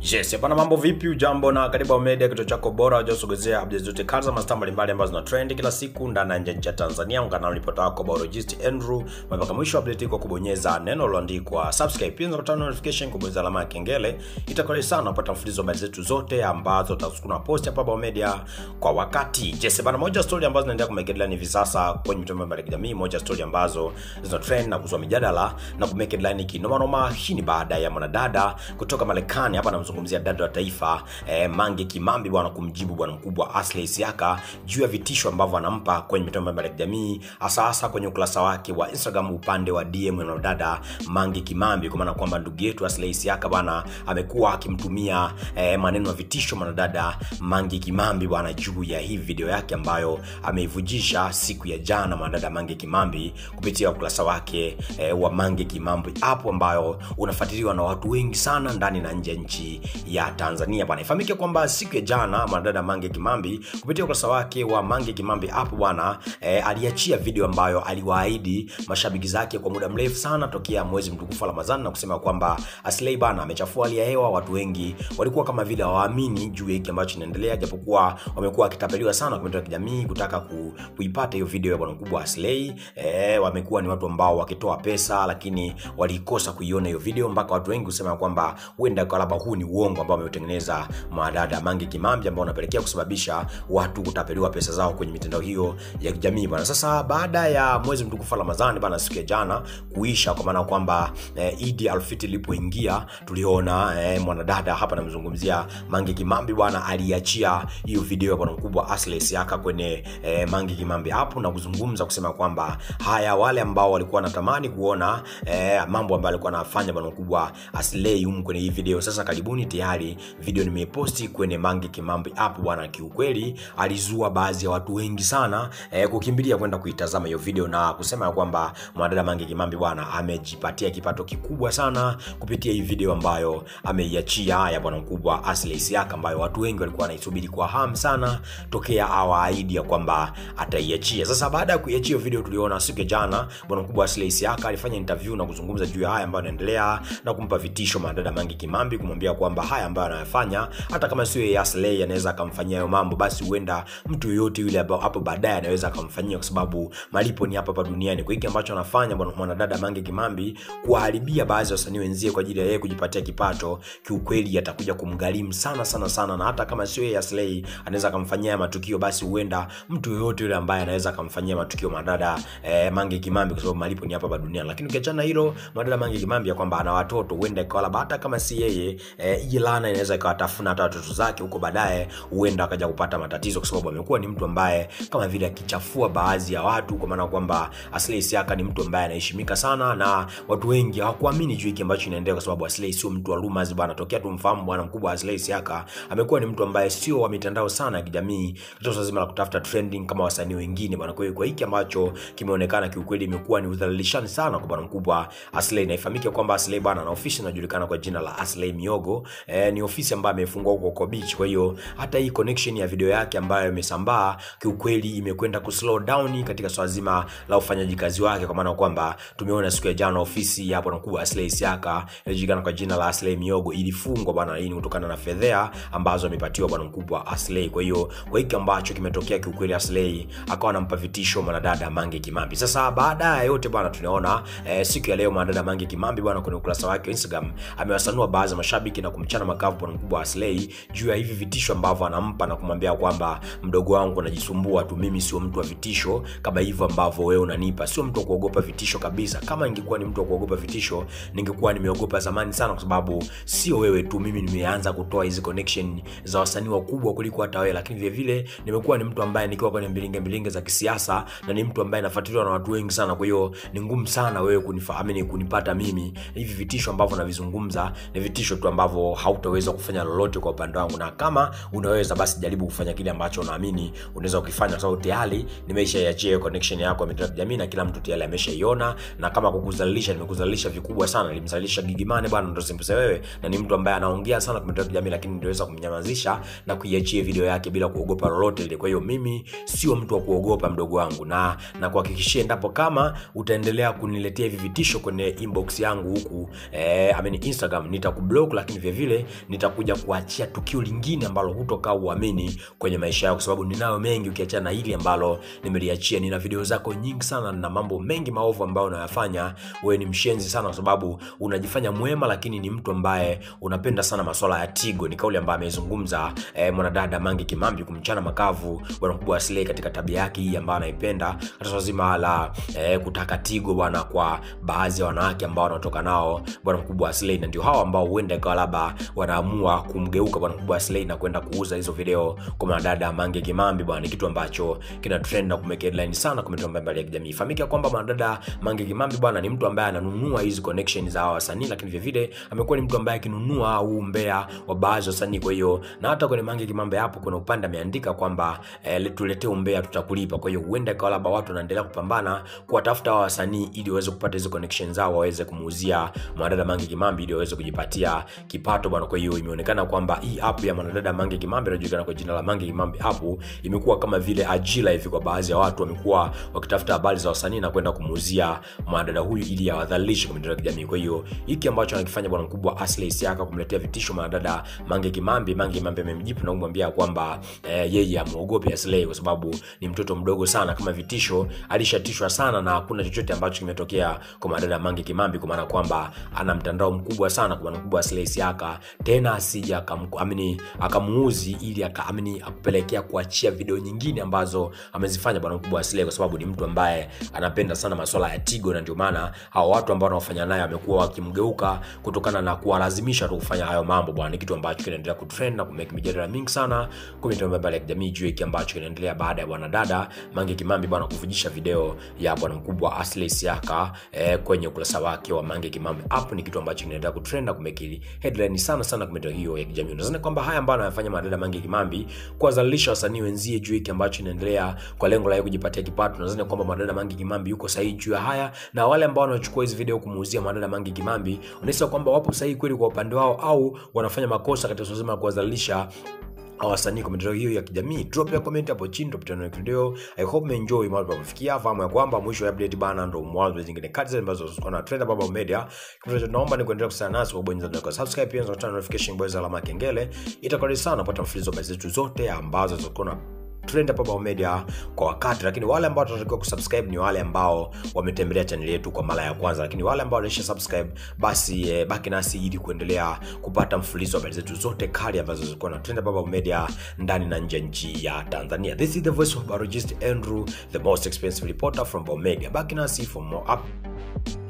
Yes, bana mambo vipi? Ujambo na karibu Media, kituo chako bora wajasogezea updates zote kaza mastaa mbalimbali ambazo zina trend kila siku ndani na nje ya Tanzania. Ungana na ripota wako biologist Andrew mpaka mwisho wa update kwa kubonyeza neno lililoandikwa subscribe, pia unapata notification kubonyeza alama ya kengele. Itakuwa sana kupata mfululizo wa habari zetu zote ambazo tutakuna post hapa Bao Media kwa wakati. Yes, bana moja story ambazo zinaendelea kumake headline hivi sasa kwenye mitandao mbalimbali ya kijamii, moja story ambazo zina trend na kuzua mijadala na kumake headline kinoma noma. Hii ni baada ya mwanadada kutoka Marekani hapa namzungumzia dada wa taifa eh, Mange Kimambi bwana kumjibu bwana mkubwa Asley Siaka juu ya vitisho ambavyo anampa kwenye mitandao mbalimbali ya kijamii hasa hasa kwenye ukurasa wake wa Instagram upande wa DM na dada Mange Kimambi, kwa maana kwamba ndugu yetu Asley Siaka bwana amekuwa akimtumia eh, maneno ya vitisho mwanadada Mange Kimambi bwana juu ya hii video yake ambayo ameivujisha siku ya jana mwanadada Mange Kimambi kupitia ukurasa wake eh, wa Mange Kimambi hapo ambayo unafuatiliwa na watu wengi sana ndani na nje ya nchi ya Tanzania bwana. Ifahamike kwamba siku ya jana mwanadada Mange Kimambi kupitia ukurasa wake wa Mange Kimambi app bwana eh, aliachia video ambayo aliwaahidi mashabiki zake kwa muda mrefu sana tokea mwezi mtukufu wa Ramadhani na kusema kwamba Aslay bana amechafua hali ya hewa. Watu wengi walikuwa kama vile hawaamini juu ya hiki ambacho kinaendelea, japokuwa wamekuwa wakitapeliwa sana kwa mitandao ya kijamii kutaka ku, kuipata hiyo video ya bwana mkubwa Aslay. Eh, wamekuwa ni watu ambao wakitoa pesa, lakini walikosa kuiona hiyo video mpaka watu wengi kusema kwamba huenda kwa labda huu ni uongo ambao ameutengeneza mwanadada Mange Kimambi ambao unapelekea kusababisha watu kutapeliwa pesa zao kwenye mitandao hiyo ya kijamii bwana. Sasa baada ya mwezi mtukufu wa Ramadhani bwana, siku ya jana kuisha, kwa maana kwamba eh, Idi Alfitri ilipoingia tuliona eh, mwanadada hapa namzungumzia Mange Kimambi bwana, aliachia hiyo video ya bwana mkubwa Asley Siaka kwenye eh, Mange Kimambi hapo na kuzungumza kusema kwamba haya, wale ambao walikuwa wanatamani kuona eh, mambo ambayo alikuwa anafanya bwana mkubwa Asley humu kwenye hii video, sasa karibuni tayari video nimeiposti kwenye Mange Kimambi app bwana. Kiukweli alizua baadhi ya watu wengi sana eh, kukimbilia kwenda kuitazama hiyo video na kusema kwamba mwanadada Mange Kimambi bwana amejipatia kipato kikubwa sana kupitia hii video ambayo ameiachia ya bwana mkubwa Asley Siaka, ambayo watu wengi walikuwa wanaisubiri kwa hamu sana tokea awaahidi ya kwamba ataiachia. Sasa baada ya kuiachia hiyo video, tuliona siku ya jana bwana mkubwa Asley Siaka alifanya interview na kuzungumza juu ya haya ambayo yanaendelea na kumpa vitisho mwanadada Mange Kimambi, kumwambia kwamba haya ambayo anayofanya hata kama sio yeye Aslay anaweza akamfanyia hayo mambo, basi huenda mtu yoyote yule hapo baadaye anaweza akamfanyia, kwa sababu malipo ni hapa hapa duniani. Kwa hiki ambacho anafanya bwana mwanadada Mange Kimambi, kuwaharibia baadhi ya wasanii wenzie kwa ajili ya yeye kujipatia kipato, kiukweli atakuja kumgharimu sana sana sana, na hata kama sio yeye Aslay anaweza akamfanyia matukio, basi huenda mtu yoyote yule ambaye anaweza akamfanyia matukio mwanadada eh, Mange Kimambi, kwa sababu malipo ni hapa hapa duniani. Lakini ukiachana hilo, mwanadada Mange Kimambi ya kwamba ana watoto, huenda ikawa hata kama si yeye eh, hii laana inaweza ikawatafuna hata watoto zake huko baadaye, huenda akaja kupata matatizo, kwa sababu amekuwa ni mtu ambaye kama vile akichafua baadhi ya watu, kwa maana kwamba Aslay Siaka ni mtu ambaye anaheshimika sana na watu wengi hawakuamini juu hiki ambacho inaendelea, kwa sababu Aslay sio mtu wa rumors bwana. Tokea tumfahamu bwana mkubwa Aslay Siaka amekuwa ni mtu ambaye sio wa mitandao sana ya kijamii, katika zima la kutafuta trending kama wasanii wengine bwana. Kwa hiyo kwa hiki ambacho kimeonekana, kiukweli imekuwa ni udhalilishani sana kwa bwana mkubwa Aslay, na ifahamike kwamba Aslay bwana na ofisi inajulikana kwa jina la Aslay Miogo eh, ni ofisi ambayo amefungua huko huko beach. Kwa hiyo hata hii connection ya video yake ambayo imesambaa kiukweli imekwenda ku slow down katika swala zima la ufanyaji kazi wake, kwa maana kwamba tumeona siku ya jana ofisi ya bwana mkubwa Aslay Siaka inajulikana kwa jina la Aslay Miogo ilifungwa bwana. Hii ni kutokana na fedhea ambazo amepatiwa bwana mkubwa Aslay. Kwa hiyo kwa hiki ambacho kimetokea kiukweli, Aslay akawa anampa vitisho mwanadada Mange Kimambi. Sasa baada ya yote bwana, tunaona eh, siku ya leo mwanadada Mange Kimambi bwana kwenye ukurasa wake wa Instagram amewasanua baadhi ya mashabiki na kumchana makavu bwana mkubwa Aslay juu ya hivi vitisho ambavyo anampa na kumwambia kwamba mdogo wangu anajisumbua tu, mimi sio mtu wa vitisho kama hivyo ambavyo wewe unanipa, sio mtu wa kuogopa vitisho kabisa. Kama ningekuwa ni mtu wa kuogopa vitisho, ningekuwa nimeogopa zamani sana, kwa sababu sio wewe tu, mimi nimeanza kutoa hizi connection za wasanii wakubwa kuliko hata wewe, lakini vile vile nimekuwa ni mtu ambaye nikiwa kwenye mbilinge mbilinge za kisiasa na ni mtu ambaye nafuatiliwa na watu wengi sana. Kwa hiyo ni ngumu sana wewe kunifahamu, kunipata mimi. Hivi vitisho ambavyo navizungumza ni vitisho tu ambavyo hautaweza kufanya lolote kwa upande wangu, na kama unaweza basi jaribu kufanya kile ambacho unaamini unaweza ukifanya, kwa sababu tayari nimeshaiachia connection yako ya mitandao ya kijamii na kila mtu tayari ameshaiona, na kama kukuzalilisha, nimekuzalilisha vikubwa sana. Nilimzalilisha Gigimane bwana, ndo simpuse wewe, na ni mtu ambaye anaongea sana kwa mitandao ya kijamii, lakini niliweza kumnyamazisha na kuiachia video yake bila kuogopa lolote lile. Kwa hiyo mimi sio mtu wa kuogopa mdogo wangu, na na kuhakikishia endapo kama utaendelea kuniletea hivi vitisho kwenye inbox yangu huku eh, I mean Instagram nitakublock, lakini vile vile nitakuja kuachia tukio lingine ambalo hutokaa uamini kwenye maisha yako, kwa sababu ninayo mengi ukiachana na hili ambalo nimeliachia. Nina video zako nyingi sana na mambo mengi maovu ambayo unayafanya. Wewe ni mshenzi sana, kwa sababu unajifanya mwema, lakini ni mtu ambaye unapenda sana masuala ya Tigo. Ni kauli ambayo amezungumza eh, mwanadada Mange Kimambi kumchana makavu bwana mkubwa wa Slay katika tabia yake hii ambayo anaipenda katika swala zima la eh, kutaka Tigo bwana kwa baadhi ya wanawake ambao wanatoka nao bwana mkubwa wa Slay, na ndio hao ambao huenda ikawa labda wanaamua kumgeuka bwana mkubwa wa Slay na kwenda kuuza hizo video kwa mwanadada Mange Kimambi bwana. Ni kitu ambacho kina trend na kumeka headline sana kwa mitandao mbalimbali ya kijamii. Fahamika kwamba mwanadada Mange Kimambi bwana ni mtu ambaye ananunua hizi connection za hawa wasanii, lakini vile vile amekuwa ni mtu ambaye akinunua huu umbea wa baadhi ya wasanii. Kwa hiyo na hata kwenye Mange Kimambi hapo kuna upande ameandika kwamba eh, tuletee umbea tutakulipa. Kwa hiyo huenda ikawa labda watu wanaendelea kupambana kuwatafuta hawa wasanii ili waweze kupata hizo connection zao waweze kumuuzia mwanadada Mange Kimambi ili waweze kujipatia kipato bwana. Kwa hiyo imeonekana kwamba hii app ya mwanadada Mange Kimambi inajulikana kwa jina la Mange Kimambi app imekuwa kama vile ajira hivi kwa baadhi ya watu, wamekuwa wakitafuta habari za wasanii na kwenda kumuuzia mwanadada huyu ili awadhalilishe kwa mitandao ya kijamii. Kwa hiyo hiki ambacho anakifanya bwana mkubwa Aslay Siaka kumletea vitisho mwanadada Mange Kimambi, Mange Kimambi amemjibu na kumwambia kwamba eh, yeye amuogope Aslay kwa sababu ni mtoto mdogo sana. Kama vitisho alishatishwa sana na hakuna chochote ambacho kimetokea kwa mwanadada Mange Kimambi, kwa maana kwamba ana mtandao mkubwa sana kwa bwana mkubwa Aslay Siaka, tena asija akamini akamuuzi ili akaamini akupelekea kuachia video nyingine ambazo amezifanya bwana mkubwa Aslay, kwa sababu ni mtu ambaye anapenda sana masuala ya Tigo, na ndio maana hao watu ambao wanaofanya naye wamekuwa wakimgeuka kutokana na kuwalazimisha tu kufanya hayo mambo bwana. Ni kitu ambacho kinaendelea kutrend na kumake mijadala mingi sana kwa mitandao mbalimbali ya kijamii juu hiki ambacho kinaendelea baada ya bwana dada Mange Kimambi bwana kuvujisha video ya bwana mkubwa Aslay Siaka eh, kwenye ukurasa wake wa Mange Kimambi app. Ni kitu ambacho kinaendelea kutrend na kumake headline sana sana kwa mitandao hiyo ya kijamii. Unadhani kwamba haya ambayo anayafanya madada Mange Kimambi kuwadhalilisha wasanii wenzie juu hiki ambacho kinaendelea kwa lengo la kujipatia kipato, unadhani kwamba madada Mange Kimambi yuko sahihi juu ya haya, na wale ambao wanachukua hizi video kumuuzia madada Mange Kimambi unahisi kwamba wapo sahihi kweli kwa upande wao au wanafanya makosa katika swala zima la kuwadhalilisha wasanii kwa mitandao hiyo ya kijamii? Drop ya comment hapo chini, tupatane na video. I hope umeenjoy mahali pa kufikia. Fahamu ya kwamba mwisho wa update bana ndo mwanzo wa zingine kati ambazo zinakuwa trend Baba Media. Kwa hivyo naomba ni kuendelea kusana nasi kwa kubonyeza neno subscribe, pia unataka notification bell alama kengele, itakuwa sana kupata mfululizo wa zetu zote ambazo zitakuwa na trend hapa Baba Media kwa wakati, lakini wale ambao tunatakiwa kusubscribe ni wale ambao wametembelea channel yetu kwa mara ya kwanza, lakini wale ambao walisha subscribe basi eh, baki nasi ili kuendelea kupata mfululizo wa habari zetu zote kali ambazo zilikuwa na trend hapa Baba Media ndani na nje nchi ya Tanzania. This is the voice of biologist Andrew, the most expensive reporter from Baba Media. Baki nasi for more up